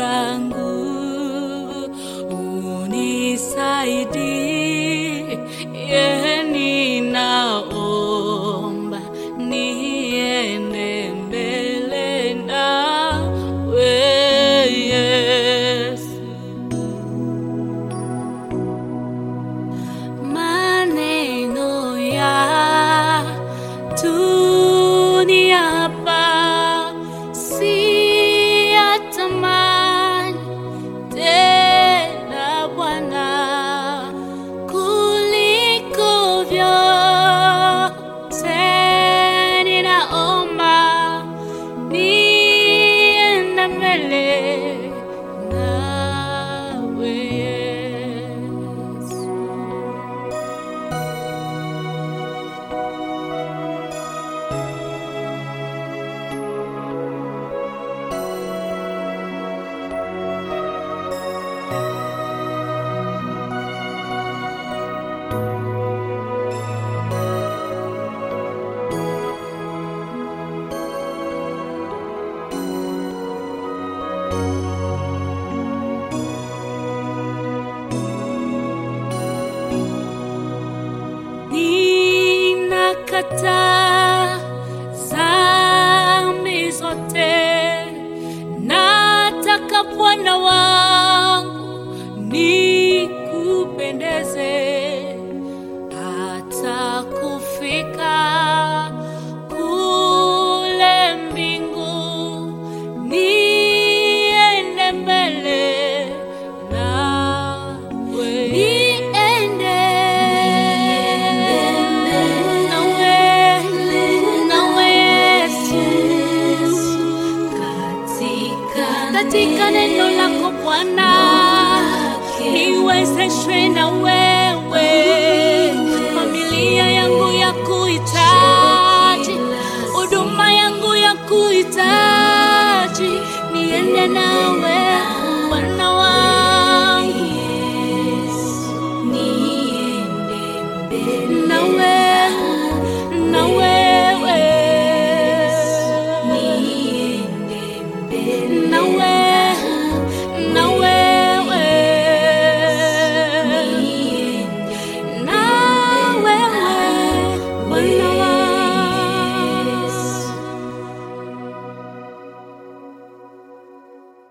bangu unisaidie, ninaomba niende mbele nawe Yesu. Maneno ya dunia hapa siyatamani tena Bwana, kuliko vyote ninaomba niende mbele nawe Yesu. Ninakataa dhambi zote, nataka Bwana wangu nikupendeze, hata kufika kule mbingu, niende mbele nawe, niende nawe, nawe Yesu, katika neno lako Bwana, niwezeshwe na wewe, familia yangu ya kuhitaji, huduma yangu ya kuhitaji, niende nawe Bwana wangu, nawe nawe